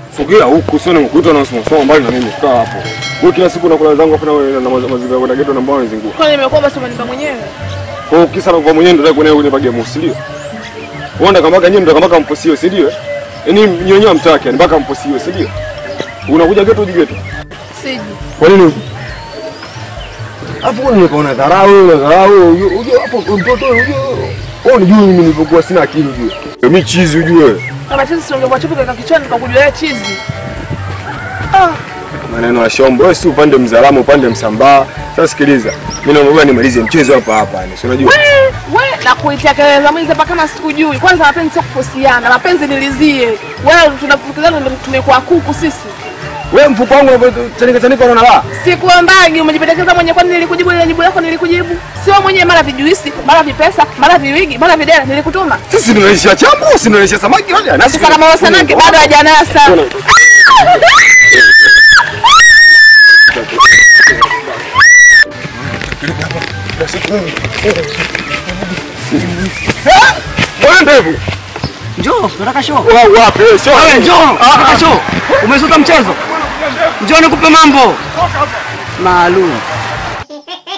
Sogea huku sio nimekuita na soma soma mbali na mimi kaa hapo. Wewe kila siku nakula zangu hapo na wewe na mazingira kwenda geto na mbao unazingua. Kwani nimekuwa basi umenipa mwenyewe? Kwa hiyo kisa na kwa mwenyewe ndio kwenye kwenye bagi ya musi ndio. Uenda kama nyinyi ndio kama mposio si ndio? Yaani nyonyo mtaki yani mpaka mposio si ndio? Unakuja geto uji geto. Siji. Kwa nini huko? Hapo kuna nikaona dharau na dharau. Uje hapo mtoto uje. Wewe unijui mimi nilipokuwa sina akili ujue. Mimi chizi ujue. Kama chizi si ungekuwa chupi kwa kichwani nikakujua wewe chizi. Ah, Maneno ya shombo, wewe si upande mzalamo upande msambaa. Sasa sikiliza. Mimi naomba nimalize mchezo hapa hapa yani. Si unajua? we, we na kuitia kelele za mwizi hapa kama sikujui. Kwanza mapenzi sio kuposiana, mapenzi nilizie. Wewe tunafukizana ndio tumekuwa kuku sisi. Wewe mfuko wangu unachanika chanika unaona la? Sikuambagi, umejipendekeza mwenyewe kwani nilikujibu ile jibu lako nilikujibu. Sio mwenyewe mara vijuisi, mara vipesa, mara viwigi, mara videra nilikutuma. Sisi tunaisha chambo, si tunaisha samaki wale. Nasi Sasa kama wasanake bado hajanasa. Bwana ndevu. Njoo, tunataka show. Wao wapi? Sio. Wewe njoo, tunataka show. Umesuka mchezo? Njoo nikupe mambo. Maalum.